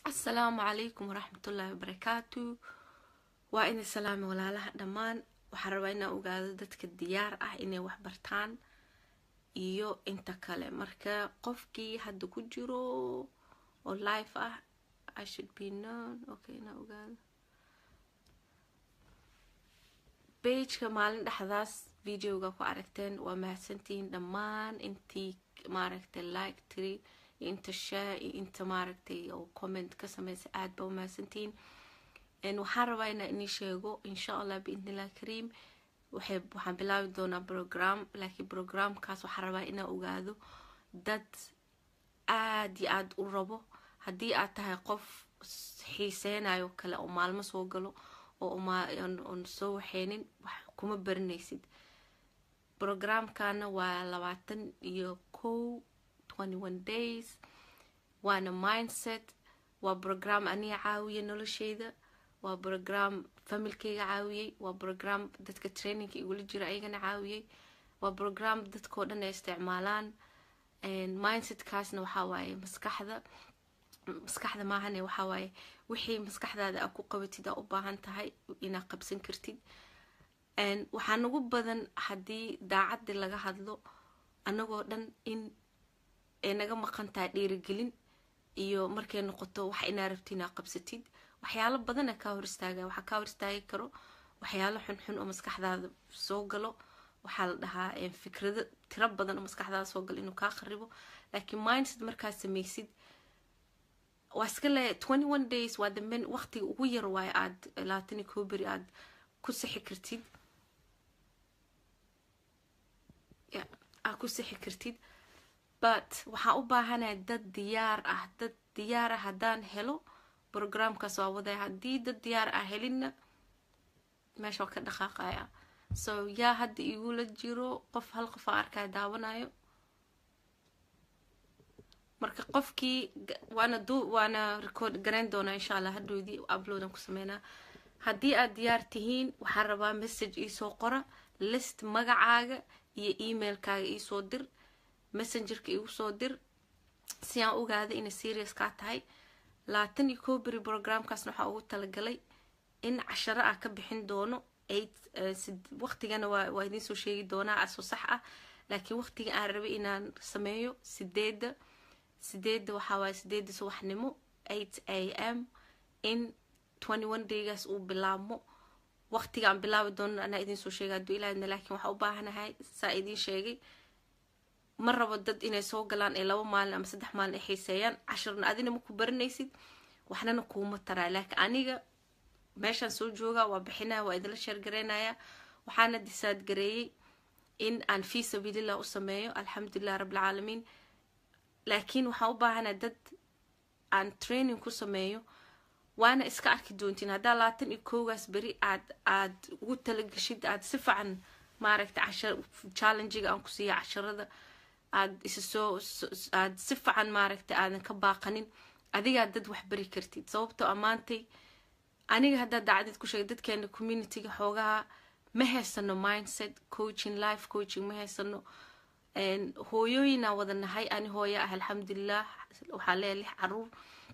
asalaamu calaykum waraxmatullaahi wabarakaatu waa inay salaami walaalaha dhammaan waxaan rabaa inaan ogaado dadka diyaar ah inay wax bartaan iyo inta kale marka qofkii hadda ku jiro oo life ah i should be known okay inaan ogaado bageka maalin dhexdaas videoga ku aragteen waa mahadsantihiin dhammaan intii maaragtay like tiri iyo inta share iyo inta maaragtay oo comment ka sameysa aad baa umahadsantihiin waxaan rabaa inaa inii sheego insha allah biidnillahi kariim waxay waxaan bilaabi doonaa program laakiin programkaas waxaan rabaa inaa ogaado dad aad iyo aada u rabo haddii aad tahay qof xiiseynayo kale oo maalmo soo galo oo oon soo waxeynin wax kuma baranaysid programkana waa labaatan iyo kow twenty one days waana mindset waa program aniga caawiya nolosheyda waa program familkeyga caawiyey waa program dadka trainingka igula jira ayagana caawiyey waa program dadkao dhan ay isticmaalaan mindsetkaasna waxaa waaye maskaxda maskaxda maahane waxaa waaye wixii maskaxdaada aa ku qabatid aa u baahan tahay inaad qabsan kartid waxaa nagu badan haddii daacadii laga hadlo anagoo dhan in ay naga maqan tahay dhiirigelin iyo markay noqoto wax inaa rabti inaa qabsatid waxyaalo badana kaa hor istaaga waxaa kaa hor istaagi karo waxyaalo xunxun oo maskaxdaada soo galo waxaa la dhahaa fikrado tiro badan oo maskaxdaada soo galo inuu kaa kharibo laakiin mindset markaad sameysid waa iska le twenty one days waa damben waqtiga ugu yar waayo aad labaatan iyo koo beri aad ku sixi kartid aad ku sixi kartid but waxaan u baahanaya dad diyaar ah dad diyaar ah haddaan helo programkaas waa wadaya haddii dad diyaar ah helinna meesha waa ka dhaqaaqaya so yaa hadda igula jiro qof hal qof aan arkaya daawanayo marka qofkii waana du waana record garayn doonaa insha allah hadhoodii uploadan ku sameynaa haddii aad diyaar tihiin waxaan rabaa message iisoo qora list magacaaga iyo emailkaaga iisoo dir messengerka igu soo dir si aan ogaada inay serious kaa tahay labaatan iyo koo beri programkaasna waxaa ugu talagalay in casharo ah ka bixin doono eight waqtigana waa waa idiin soo sheegi doonaa asoo sax ah laakiin waqtiga aan rabay inaan sameeyo sideedda sideedda waxaa waaye sideedda subaxnimo eight a m in twenty one daygaas uu bilaabmo waqtiga aan bilaabi doono anaa idiin soo sheega hadduu ilaahidna laakiin waxaa u baahanahay saa idiin sheegay ma rabo dad inay soo galaan ee laba maalin ama saddex maalin ay xiiseeyaan cashirna adina ma ku baranaysid waxnana kuuma taraa laakiin aniga meeshaan soo jooga waa bixinaya waa idinla sheergaraynaya waxaana disaad gareeyey in aan fii sabiilillah u sameeyo alxamdulilah rabbilcaalamiin laakiin waxaan u baahanaa dad aan training ku sameeyo waana iska arki doontiin haddaa labaatan iyo koogaas beri aad aad ugu talagashid aad si fican maaragta cashar challengiga aan ku siiya casharada aad isa soo aad si fican maaragta aadan ka baaqanin adigaa dad wax bari kartid sababtoo ammaantay aniga haddaa daacadid ku sheegay dadkeena communityga xoogaha ma haysano mindset coaching life coaching ma haysano hooyooyinaa wada nahay ani hooya ah alxamdulilah waxaa leeya lix caruur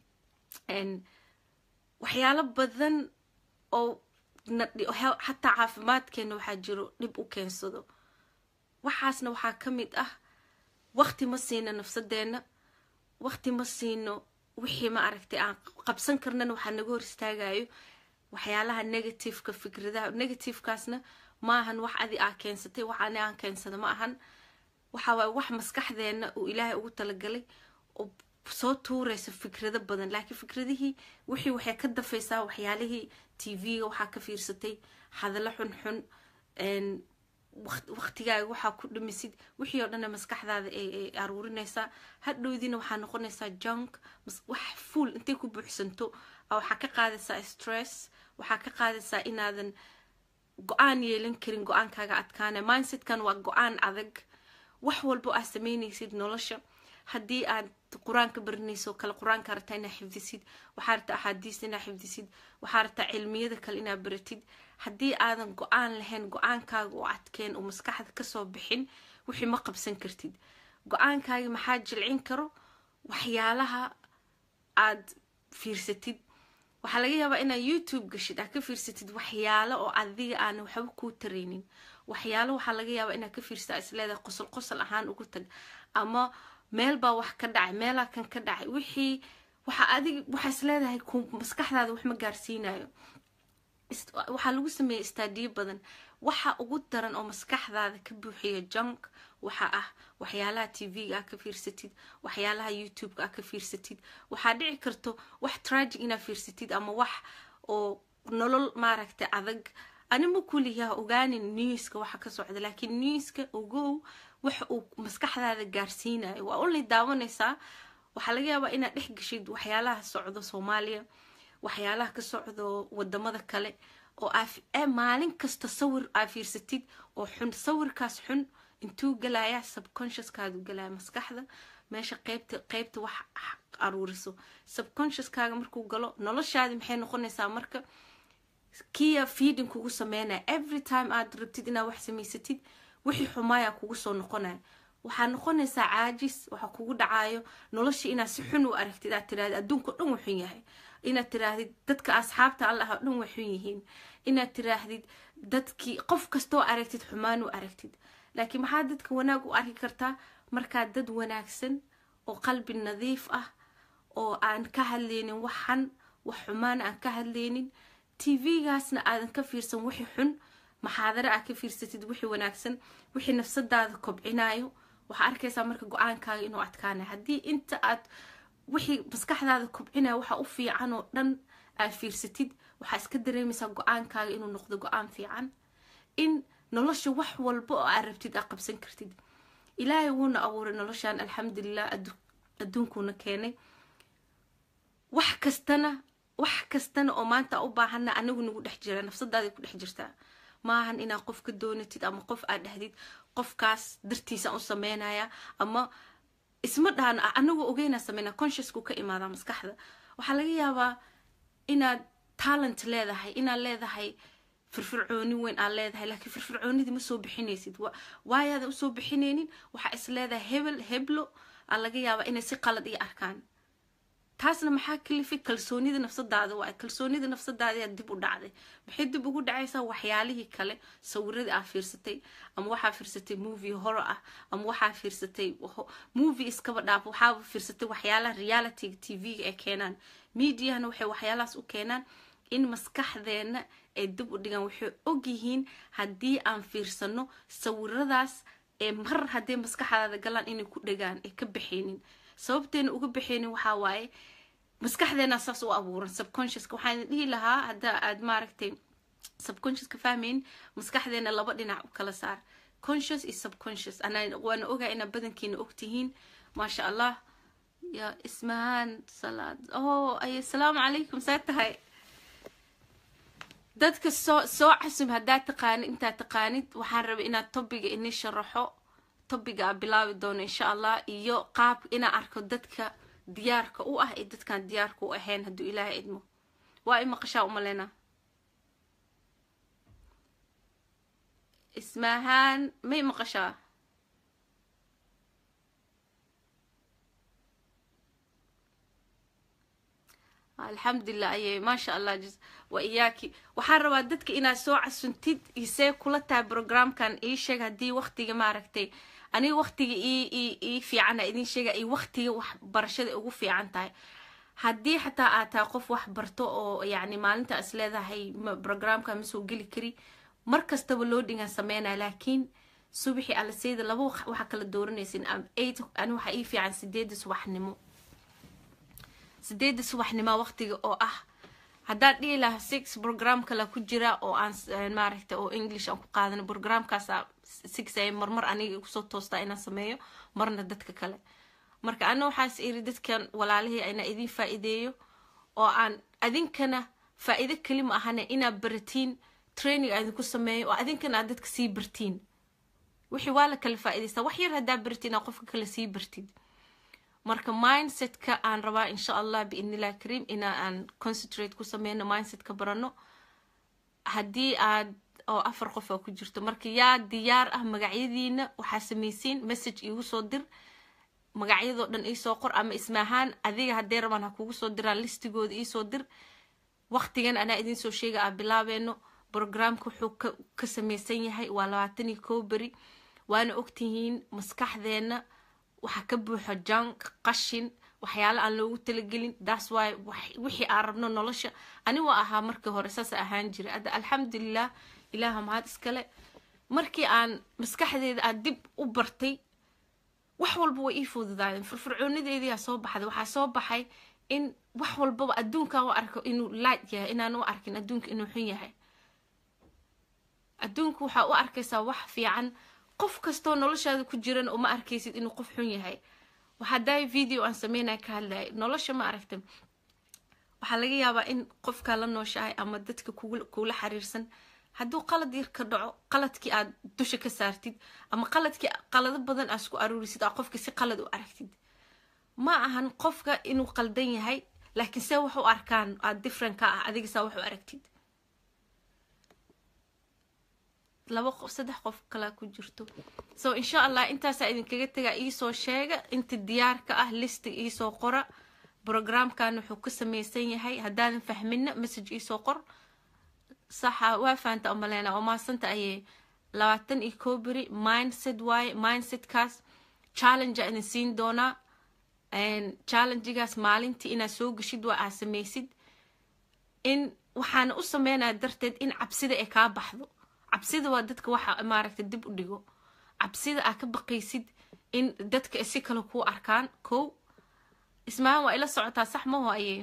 waxyaalo badan oo xataa caafimaadkeena waxaa jiro dhib u keensado waxaasna waxaa ka mid ah waqti ma siino nafsadeena waqti ma siino wixii ma aragtay aan qabsan karnana waxaa naga hor istaagayo waxyaalaha negativeka fikradaha negativekaasna ma ahan wax adi aa keensatay wax ani aan keensada ma ahan waxa waaye wax maskaxdeena uu ilaahay ugu talagalay oo soo tuuraysa fikrado badan laakiin fikradihii wixii waxay ka dafaysaa waxyaalihii tv-ga waxaa ka fiirsatay hadallo xunxun waqtigaaga waxaa ku dhamisid wixii oo dhanna maskaxdaada ay aruurinaysaa hadhowdiina waxaa noqonaysaa junk wax fuol intay ku buuxsanto waxaa ka qaadaysaa stress waxaa ka qaadaysaa inaadan go-aan yeelan karin go-aankaaga adkaana mindsetkan waa go-aan adag wax walbo aad sameynaysid nolosha haddii aad qur-aanka baranayso kale qur-aanka rabtaa inaa xifdisid waxaa rabtaa axaadiista inaa xifdisid waxaa rabtaa cilmiyada kale inaa baratid haddii aadan go-aan lahayn go-aankaaga oo adkeen oo maskaxda kasoo bixin wixii ma qabsan kartid go-aankaaga maxaa jilcin karo waxyaalaha aad fiirsatid waxaa laga yaabaa inaad youtube gashid aad ka fiirsatid waxyaalo oo adiga aan waxba kuu taraynin waxyaalo waxaa laga yaabaa inaad ka fiirsata isleedahay qosol qosol ahaan ugu tag ama meel baa wax ka dhacay meelaa kan ka dhacay wixii waxa adig waxaa isleedahay ku maskaxdaada wax ma gaarsiinayo waxaa lagu sameeyay istaadiyo badan waxa ugu daran oo maskaxdaada ka buuxiya junk waxa ah waxyaalaha tv-ga ah ka fiirsatid waxyaalaha youtube-ka ah ka fiirsatid waxaa dhici karto wax tragic inaad fiirsatid ama wax oo nolol maaragtay adag anima kuliyaa ogaanin newska waxa ka socda laakiin newska ogow wax uu maskaxdaada gaarsiinayo waa unlay daawanaysaa waxaa laga yaabaa inaad dhex geshid waxyaalaha socdo soomaaliya waxyaalaha ka socdo wadamada kale oo maalin kasta sawir aa fiirsatid oo xun sawirkaas xun intuu galaya subconsciouskaadu galaya maskaxda meesha qeybta qeybta wax aruuriso subconsciouskaaga markuu galo noloshaadi maxay noqonaysaa marka kiya feeding kugu sameynaya every time aad rabtid inaad wax samaysatid wixii xumaaya kugu soo noqonaya waxaa noqonaysaa caajis waxaa kugu dhacayo nolosha inaad si xun u aragtid aad tirahdid adduunka dhan wuxun yahay inaad tiraahdid dadka asxaabta allah oo dhan waxun yihiin inaad tiraahdid dadkii qof kastoo aragtid xumaan u aragtid laakiin maxaa dadka wanaag u arki kartaa markaa dad wanaagsan oo qalbi nadiif ah oo aan ka hadlaynin waxan wax xumaan aan ka hadlaynin tv-gaasna aadan ka fiirsan wixii xun maxaadare aad ka fiirsatid wixii wanaagsan wixii nafsadaada kobcinayo waxaa arkaysaa marka go-aankaaga inuu adkaanay haddii inta aad wixii maskaxdaada kobcinaya waxa u fiican oo dhan aad fiirsatid waxaa iska dareemaysaa go-aankaaga inuu noqdo go-aan fiican in nolosha wax walba oo aad rabtid aad qabsan kartid ilaahay wuuna abuuray noloshan alxamdulilah adduunkuuna keenay wax kastana wax kastana oo maanta u baahana anigu nagu dhex jira nafsadaaday ku dhex jirtaa maahan inaad qof ka doonatid ama qof aad dhahdid qofkaas dartiisaan u sameynaya ama isma dhahan anagoo ogeynaa sameynaa consciousku ka imaadaa maskaxda waxaa laga yaabaa inaad talent leedahay inaad leedahay firfircooni weyn aad leedahay laakiin firfircoonidii ma soo bixinaysid waayaada usoo bixinaynin waxaa is leedahay hebel heblo aa laga yaabaa inay si qalad iyo arkaan taasna maxaa kalifay kalsoonida nafsadaada waa kalsoonida nafsadaada dib u dhacday maxay dib ugu dhacaysaa waxyaalihii kale sawiradii aa fiirsatay ama waxaa fiirsatay movie horo ah ama waxaa fiirsatay movie iskaba dhaaf waxaaba fiirsatay waxyaalaha realityga tv-ga ay keenaan mediahana waxay waxyaalahaas u keenaan in maskaxdeena ay dib u dhigaan waxay ogyihiin haddii aan fiirsano sawiradaas ee mar hadday maskaxdaada galaan inay ku dhagaan ay ka baxaynin sababteena uga baxaynin waxaa waaye maskaxdeena saas u abuuran subconsciouska waxaan dhihi lahaa hadda aad maaragtay subconsciouska fahmayn maskaxdeena laba dhinac u kala saar conscious iyo subconscious anaa waana ogaa inaa badankiina ogtihiin maasha allah ya ismahaan salaad oh ay asalaamu calaykum saa tahay dadka soo soo casum haddaad taqaanid intaad taqaanid waxaan rabay inaad tobiga ini sharaxo tobiga a bilaabi doono insha allah iyo qaab inaa arko dadka diyaarka u ah ee dadkaan diyaarka u ahayn hadduu ilaahay idmo waa i maqashaa umalena ismaahaan may maqashaa alxamdulilah ayay maasha allah waa iyaaki waxaan rabaa dadka inaad soo casuntid isee kula tahay programkan ii sheeg haddii waktiga maaragtay aniga waktiga ii fiicana idin sheega iyo waktiga waxbarashada ugu fiican tahay haddii xataa aad tahay qof wax barto oo yacni maalinta is leedahay programka ma soo geli kari mar kastaba loo dhigaan sameynaya laakiin subaxii alaseyda laba waxaa kala dooranaysin ani waxaa ii fiican sideeda subaxnimo sideeda subaxnimo waqtiga oo ah haddaan dhihi lahaa six program kale ku jira oo aan maaragta oo english aan ku qaadano programkaasa six ay marmar aniga kusoo toostaa inaan sameeyo marna dadka kale marka ana waxaas iri dadkan walaalihii ina idin faa-iideeyo oo aan adinkana faa-iido kelima ahane inaad baratiin training aa idinku sameeyo oo adinkana aad dadka sii bartiin wixii waa la kala faa-idaysta wax yar haddaa bartiin aa qofka kale sii bartid marka mindsetka aan rabaa insha allah biidnillahi kariim ina aan concentrate ku sameyno mindsetka barano haddii aad oo afar qof aa ku jirto marka yaa diyaar ah magacyadiina waxaa samaysiin message iigu soo dir magacyadoo dhan iisoo qor ama ismaahaan adiga haddee rabaan ha kugu soo diraan listigooda iisoo dir waqtigan anaa idinsoo sheega aa bilaabeeno brogramka wuxuu ka samaysan yahay waa labaatan iyo kow beri waana ogtihiin maskaxdeenna waxaa ka buuxa junk qashin waxyaala aan loogu talagelin das wy wixii aan rabno nolosha ani waa ahaa markii hore saasa ahaan jiray hadda alxamdulilah ilaaha mahad iskale markii aan maskaxdeeda aan dib u bartay wax walba way ii fududaadeen firfircoonideediyaa soo baxday waxaa soo baxay in wax walbaba adduunkan u arko inuu laad yahay inaan u arkin adduunka inuu xun yahay adduunka waxaa u arkaysaa wax fiican qof kastoo noloshaada ku jirana uma arkaysid inuu qof xun yahay waxaa daay video aan sameynaya ka hadlaya nolosha ma aragta waxaa laga yaabaa in qofkaa la nooshahay ama dadka kugula xiriirsan hadduu qalad yar ka dhaco qaladkii aad dusha ka saartid ama qaladkii qalado badan aad isku aruurisid aa qofka si qalad u aragtid ma ahan qofka inuu qaldan yahay laakiin see wax u arkaan aad different ka ah adiga saa wax u aragtid laba qof saddex qof kalaa ku jirto so insha allah intaasaa idinkaga tegaa iisoo sheega inta diyaarka ah listi iisoo qora brogramkan wuxuu ka samaysan yahay haddaadan fahmina message iisoo qor saxa waa fahanta umaleyna oo maasanta ayay labaatan iyo koo beri mindset waaye mindsetkaas challenge idin siin doonaa challengegaas maalintii inaad soo geshid waa aad samaysid in waxaana u sameynaya darteed in cabsida ay kaa baxdo cabsida waa dadka waxa maaragta dib u dhigo cabsida aa ka baqaysid in dadka si kale kuu arkaan kow ismaahan waa ila socotaa sax maho ayey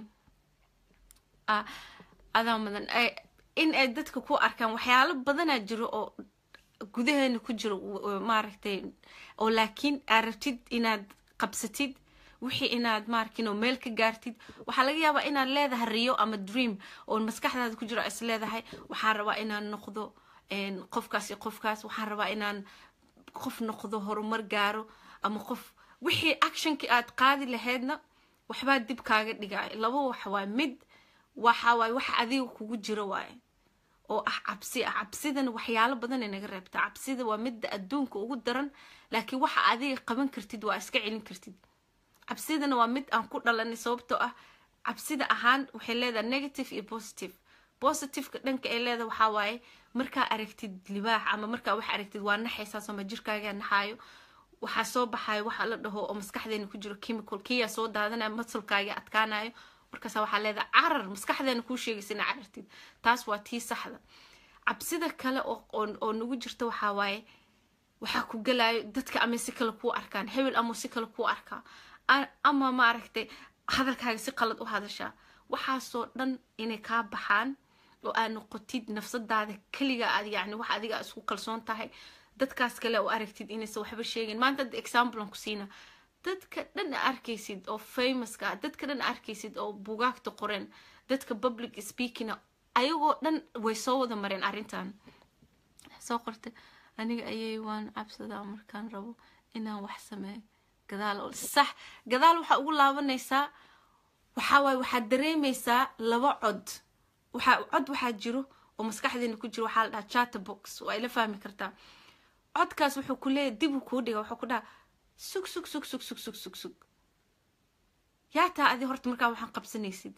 adaa mudan in ay dadka ku arkaan waxyaalo badanaa jiro oo gudaheena ku jiro maaragtay oo laakiin aad rabtid inaad qabsatid wixii inaad maarkin oo meel ka gaartid waxaa laga yaabaa inaad leedahay riyo ama dream oo maskaxdaada ku jiro is leedahay waxaan rabaa inaan noqdo qofkaas iyo qofkaas waxaan rabaa inaan qof noqdo horumar gaaro ama qof wixii actionkii aad qaadi lahaydna waxbaa dib kaaga dhigay laba wax waay mid waxa waay wax adiga kugu jiro waaye oo ah cabsi ah cabsidana waxyaalo badan ay naga reebtaa cabsida waa midda adduunka ugu daran laakiin waxa adiga qaban kartid waa iska celin kartid cabsidana waa mid aan ku dhalanay sababtoo ah cabsida ahaan waxay leedahay negative iyo positive positiveka dhanka ay leedahay waxaa waaye markaa aragtid libaax ama markaa wax aragtid waa naxaysaas ama jirkaagaa naxaayo waxaa soo baxayo waxa la dhaho oo maskaxdeena ku jiro chemical kiyaa soo daadanaya masulkaaga adkaanayo markaasa waxaa leedahay carar maskaxdeena kuu sheegaysa ina carartid taas waa tii saxda cabsida kale oo nagu jirta waxaa waaye waxaa ku galayo dadka ama si kale kuu arkaan hebel ama si kale kuu arkaa ama maaragtay hadalkaaga si qalad u hadashaa waxaasoo dhan inay kaa baxaan oo aad noqotid nafsadaada keliga aad yani wax adiga aad isku kalsoon tahay dadkaas kale oo aragtid inaysan waxba sheegin maanta hadda example aan ku siina dadka dhan arkaysid oo famouska ah dadka dhan arkaysid oo bugaagta qoreen dadka public speaking ayagoo dhan way soo wada mareen arrintan soo qorta aniga ayay waan cabsadaa markaan rabo inaan wax sameeyo gadaal sax gadaal waxaa ugu laabanaysaa waxaa waaye waxaad dareemaysaa laba cod waxaa cod waxaa jiro oo maskaxdeena ku jiro waxaa la dhahaa chatterbox waa ila fahmi kartaa codkaas wuxuu ku leeyahy dibuu kuu dhiga wuxuu ku dhaha sug sug sug sug sug sug sug sug yaa taa adi horta markaa waxaan qabsanaysid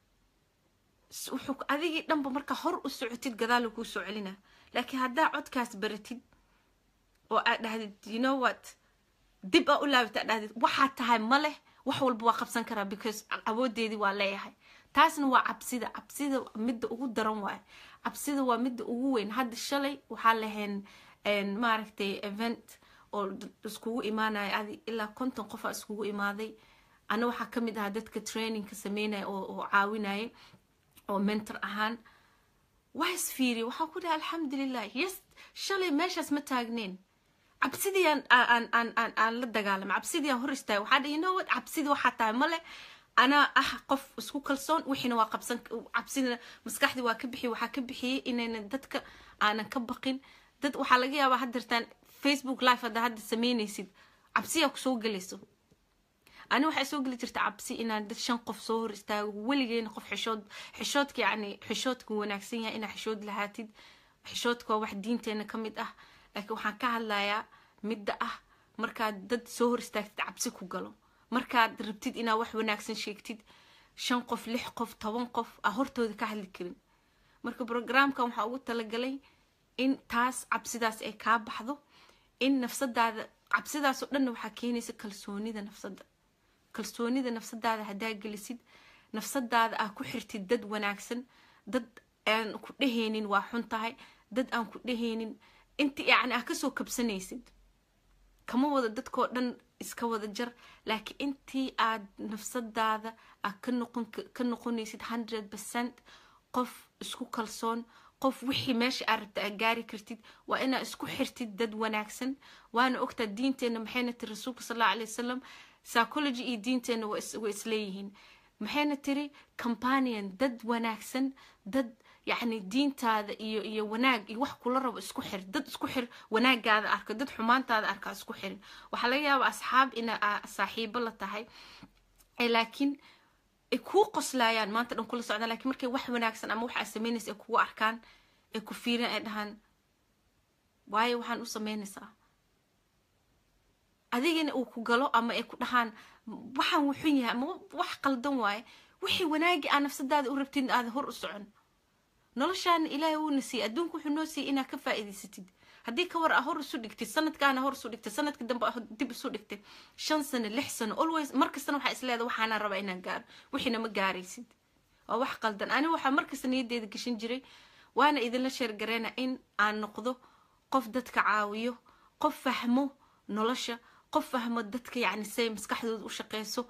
wuxuu adigii dhanba markaa hor u socotid gadaalu kuu soo celina laakiin haddaa codkaas baratid oo aad dhahdid you know what dib aa u laabata aad dhahdid waxaad tahay ma leh wax walba waa qabsan karaa because awoodeedii waa leeyahay taasna waa cabsida cabsida midda ugu daran waaye cabsida waa midda ugu weyn hadda shalay waxaa lahayn maaragtay event oo iskugu imaanaya adi ilaa konton qofaa iskugu imaaday ana waxaa ka mid ahaa dadka trainingka sameynaya oo caawinaya oo mentor ahaan waa isfiiriya waxaa ku dhaha alxamdulilah yes shalay meeshaas ma taagneen cabsidii aan aan aan aan aan la dagaalama cabsidii aan hor istaagay waxaa dhahi no what cabsidii waxaa tahay male anaa ah qof isku kalsoon wixiina waa qabsan cabsidina maskaxdii waa ka bixiyay waxaa ka bixiyey inayna dadka aanan ka baqin dad waxaa laga yaabaa haddeertaan facebook live hadda hadda sameynaysid cabsiyaa kusoo gelayso ani waxay soo geli jirta cabsi inaan dad shan qof soo hor istaago weligeena qof xishood xishoodka yacni xishoodka wanaagsan yahay inaa xishood lahaatid xishoodka waa wax diinteena ka mid ah laakiin waxaan ka hadlayaa midda ah markaad dad soo hor istaagtid cabsi ku galo markaad rabtid inaad wax wanaagsan sheegtid shan qof lix qof toban qof a hortooda ka hadli karin marka brograamkan waxaa ugu talagalay in taas cabsidaas ay kaa baxdo in nafsadaada cabsidaasoo dhanna waxaa keenaysa kalsoonida nafsadda kalsoonida nafsadaada haddaa gelisid nafsadaada aa ku xirtid dad wanaagsan dad aan ku dhehaynin waa xun tahay dad aan ku dhehaynin inti yacni aa kasoo kabsanaysid kama wada dadkoo dhan iska wada jar laakiin intii aad nafsadaada aa ka noqon ka noqonaysid hundred percent qof isku kalsoon qof wixii meesha aad rabta aad gaari kartid waa inaa isku xirtid dad wanaagsan waana ogtaa diinteenna maxayna tiri rasuulka sal allahu alay wasalam psychology iyo diinteenna way isleeyihiin maxayna tiri companion dad wanaagsan dad yacni diintaada iyo iyo wanaag iyo wax kula rabo isku xir dad isku xir wanaagaada arka dad xumaantaada arka isku xirin waxaa laga yaaba asxaab ina saaxiibo la tahay laakiin ay kuu qoslayaan maanta dhan kula socdaan lakiin markay wax wanaagsan ama wax aad samaynaysa ay kugu arkaan ay ku fiiriyaan ay dhahaan waayo waxaan u samaynaysaa adigana uu ku galo ama ay ku dhahaan waxaan wuxun yahay ama wax qaldan waaye wixii wanaagii aa nafsadaada u rabtid aada hor u socon noloshaana ilaahay wuuna siiyey adduunka wuxuu noo siiyey inaad ka faa'iidaysatid haddii ka war a hor isu dhigtid sanadkaana hor isu dhigtid sanadka dambe dib isu dhigtid shan sano lix sano always markastana waxaa isleeda waxaana raba inaan gaaro wixiina ma gaaraysid waa wax qaldan aniga waxaa markasta niyaddeeda gashan jiray waana idinla sheergareena in aan noqdo qof dadka caawiyo qof fahmo nolosha qof fahmo dadka yacni say maskaxdooda u shaqeyso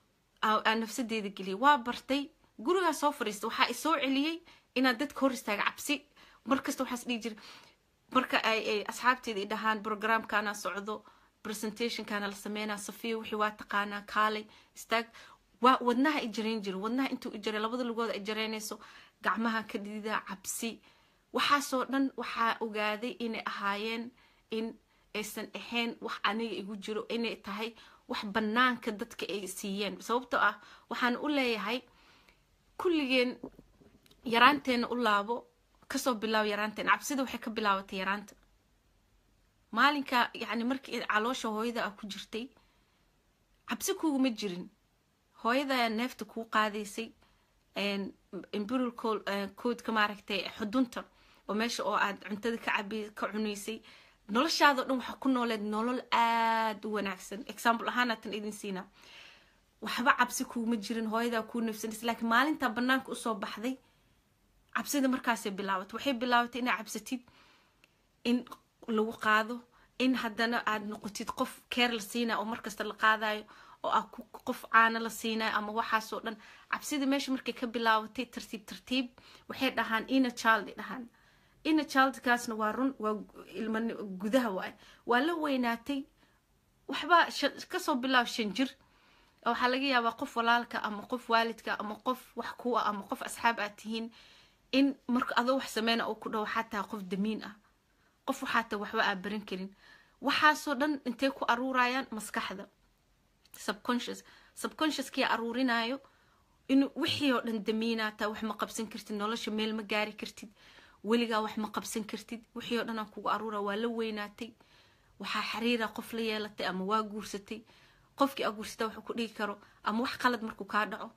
aan nafsadeeda geliya waa bartay gurigaa soo fadhiista waxaa isoo celiyey inaad dadka hor istaaga cabsi markasta waxaas dhihi jira marka ay ay asxaabteeda i dhahaan programkana socdo presentationkana la sameynaa safiya wixii waa taqaanaa kaalay istaag waa wadnaha i jarayn jiro wadnaha intuu i jaray labada lugood ay jaraynayso gacmaha ka dhidida cabsi waxaasoo dhan waxaa ogaaday inay ahaayeen in aysan ahayn wax aniga igu jiro inay tahay wax banaanka dadka ay siiyeen sababtoo ah waxaan u leeyahay kulligeen yaraanteena u laabo kasoo bilaaw yaraanteena cabsida waxay ka bilaabatay yaraanta maalinka yacni markii caloosha hooyada ah ku jirtay cabsi kuuguma jirin hooyada neefta kuu qaadaysay imperial coodka maaragtay xudunta oo meesha oo aad cuntada ka cabi ka cunaysay noloshaadao dhan waxaa ku nooleed nolol aada u wanaagsan example ahaan aatan idin siinaa waxba cabsi kuuma jirin hooyadaa kuu nafsanaysa laakiin maalintaa banaanka usoo baxday cabsida markaasay bilaabatay waxay bilaabatay inaa cabsatid in lagu qaado in haddana aad noqotid qof keer la siinayo oo markasta la qaadayo oo ah qof caano la siinayo ama waxaasoo dhan cabsida meesha markay ka bilaabatay tartiib tartiib waxay dhahaan ina child dhahaan ina childkaasna waa run waa ilma gudaha waay waa la weynaatay waxba kasoo bilaab shan jir waxaa laga yaabaa qof walaalka ama qof waalidka ama qof wax ku ah ama qof asxaab aad tihiin in marka adoo wax sameyna oo ku dhawo xataa qof damiin ah qof waxaata waxba aa baran karin waxaasoo dhan intay ku aruurayaan maskaxda subconscious subconsciouskii aruurinayo in wixii oo dhan damiinaata wax ma qabsan kartid nolosha meel ma gaari kartid weligaa wax ma qabsan kartid wixii oo dhan aan kugu aruura waa la weynaatay waxaa xiriira qof la yeelatay ama waa guursatay qofkii aa guursata waxuu ku dhigi karo ama wax qalad markuu kaa dhaco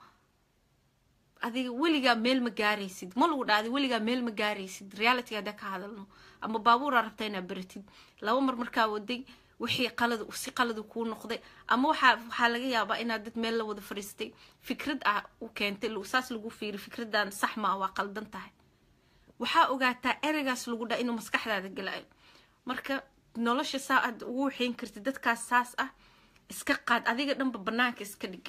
adiga weligaa meel ma gaaraysid ma lagu dhaaday weligaa meel ma gaaraysid reality haddaa ka hadalno ama baabuuraa rabtaa inaa baratid laba mar markaa waday wixii qalad si qaladu kuu noqday ama waxaa waxaa laga yaabaa inaad dad meel la wada fadhiistay fikrad ah u keentay saas lagu fiiri fikradan sax ma ah waa qaldan tahay waxaa ogaataa ereygaas lagu dhaa inuu maskaxdaada galayo marka nolosha saa aad ugu waxayn kartid dadkaas saas ah iska qaad adiga dhanba banaanka iska dhig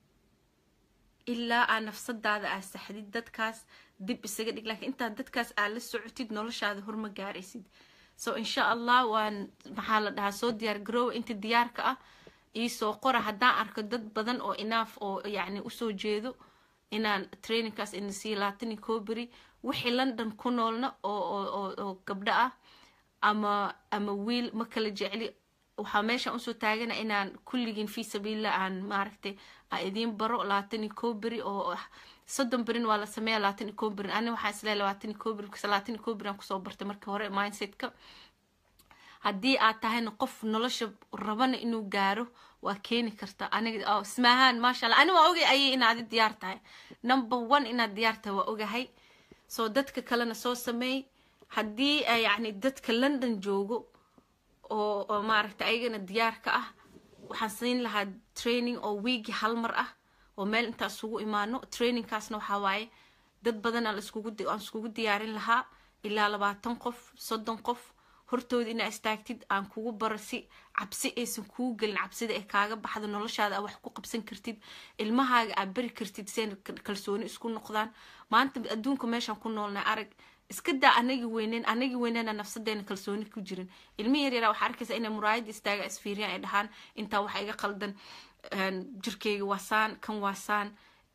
ilaa aa nafsadaada aa saxdid dadkaas dib isaga dhig laakiin intaad dadkaas aa la socotid noloshaada horma gaaraysid so insha allah waan maxaa la dhahaa soo diyaar garoowa inta diyaarka ah iisoo qora haddaan arko dad badan oo inaaf oo yacni usoo jeedo inaan trainingkaas ina siiyo laatani coberi wixii london ku noolna oo oo oo gabdho ah ama ama wiil ma kala jecli waxaa meeshaan usoo taagana inaan kulligiin fii sabiilillah aan maaragtay aan idiin baro labaatan iyo kow beri oo soddon berin waa la sameeya labaatan iyo kow berin ani waxaa isleeya labaatan iyo kow beri because labaatan iyo kow beri aan kusoo bartay markii hore mindsetka haddii aad tahayna qof nolosha rabana inuu gaaro waa keeni karta aniga ismaahaan maasha allah ani waa ogay ayay inaadi diyaar tahay number one inaad diyaar tahay waa ogahay soo dadka kalena soo sameey haddii yacni dadka london joogo oo oo maaragta ayagana diyaar ka ah waxaan siin lahaa training oo wiigi hal mar ah oo meel intaa isugu imaano trainingkaasna waxaa waaye dad badan aan iskugu aan iskugu diyaarin lahaa ilaa labaatan qof soddon qof hortooda inaa istaagtid aan kugu baro si cabsi aysan kuu gelin cabsida ay kaaga baxdo noloshaada aa wax ku qabsan kartid ilmahaaga aad bari kartid seen kalsooni isku noqdaan maanta adduunka meeshaan ku noolnay arag iska daa anagi weyneyn anagi weyneena nafsadeena kalsooni ku jirin ilmi yar yaraa waxaa arkaysa inay muraayada istaaga isfiiriyaan ay dhahaan intaa waxa iga qaldan jirkeyga waasaan kan waasaan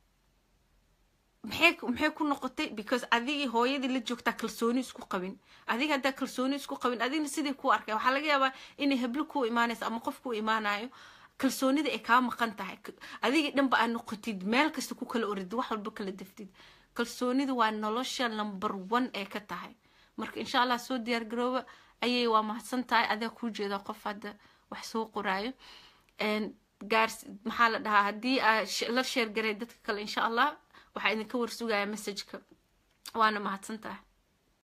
maxay maxay ku noqotay because adigii hooyadii la joogtaa kalsooni isku qabin adiga haddaa kalsooni isku qabin adigna sidii ku arkay waxaa laga yaabaa inay heblo ku imaanayso ama qof ku imaanayo kalsoonida ay kaa maqan tahay adigii dhanba aad noqotid meel kasta ku kala orid wax walba kala deftid kalsoonidu waa nolosha number one ee ka tahay marka insha allah soo diyaar garooba ayay waa mahadsan tahay adaa kuu jeeda qof hadda wax soo qoraayo gaars maxaa la dhahaa haddii aa la sheergaray dadka kale insha allah waxaa idinka warsugaya messageka waana mahadsan tahay